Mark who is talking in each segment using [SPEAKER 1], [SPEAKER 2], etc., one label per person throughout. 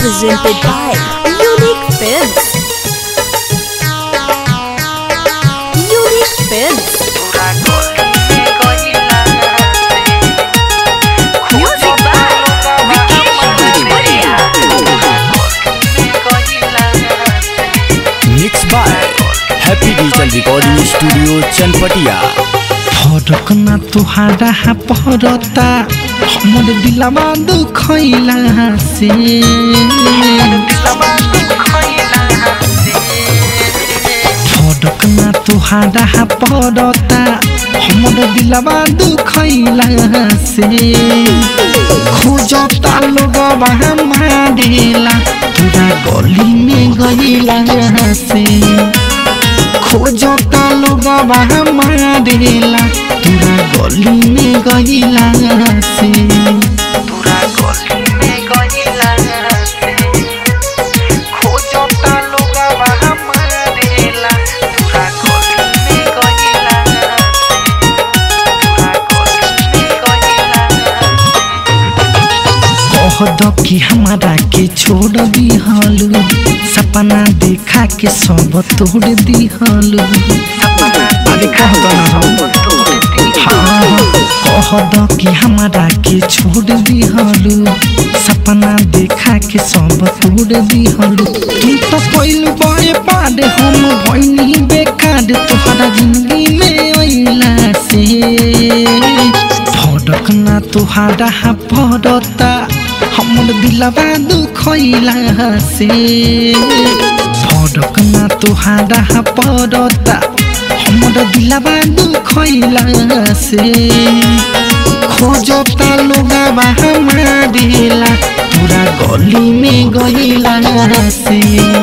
[SPEAKER 1] presented by Unique Films. Unique Films. Music by Vikesh Bhojpuria.
[SPEAKER 2] Mix by happy digital recording studio Chanpatia
[SPEAKER 3] फरक ना तुहारा पहरता हमर दिलवा दुखैला से फरक ना तुहारा पहरता हमर दिलवा दुखैला से खोजता लोगवा मारेला पूरा गली में गईला से खोजता लोगवा मारेला पूरा गली में गईला से पूरा गली में गईला से खोजता लोगवा मारेला पूरा गली में गईला पूरा गली में गईला कहद कि हमारा के छोड़ दिहलु सपना देखा के सब तोड़ दिहलु अरे कहद ना हम हाँ कहद कि हमारा के छोड़ दिहलु सपना देखा के सब तोड़ दिहलु तू तो पहिलु बड़े पार हम भइनी बेकार तोहरा जिंदगी में अइला से फरक ना तुहारा पड़ता हमर दिलवा दुखैला से फरक ना तुहारा पड़ता हमर दिलवा दुखैला से खोजता लोगवा मारेला पूरा गली में गईला से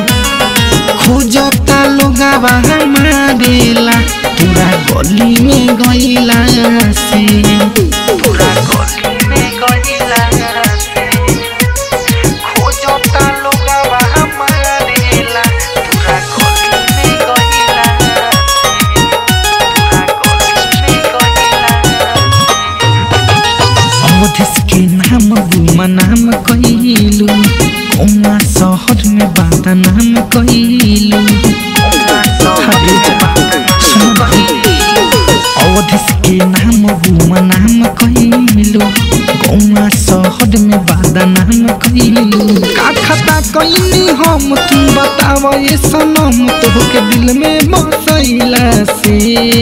[SPEAKER 3] खोजता लोगवा मारेला पूरा गली में गईला से पूरा गली में गईला से खोजता लोगवा मारेला पूरा गली में गईला से पूरा गली में गईला अवधिस के नाम गुमा नाम कइलू उमा शहर में बादा नाम कइलू हरे जा सुन अवधिस के नाम गुमा नाम कइलू उमा शहर में बादा नाम कइलू का खता कइनी हम तुम बताव ये सनम तोहके दिल में बसैला से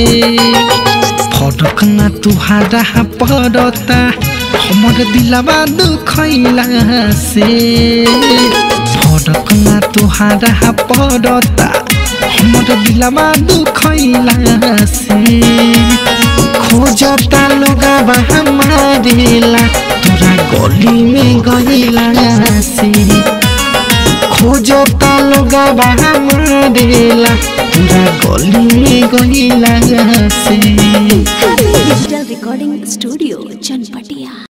[SPEAKER 3] फरक ना तुहारा पड़ता हमर दिलवा दुखैला से फरक ना तुहारा पड़ता हमर दिलवा दुखैला से खोजता लोगवा मारेला तोरा गली में गईला से खोजता लोगवा मारेला पूरा गली में गईला से
[SPEAKER 1] Digital Recording Studio, Chanpatia.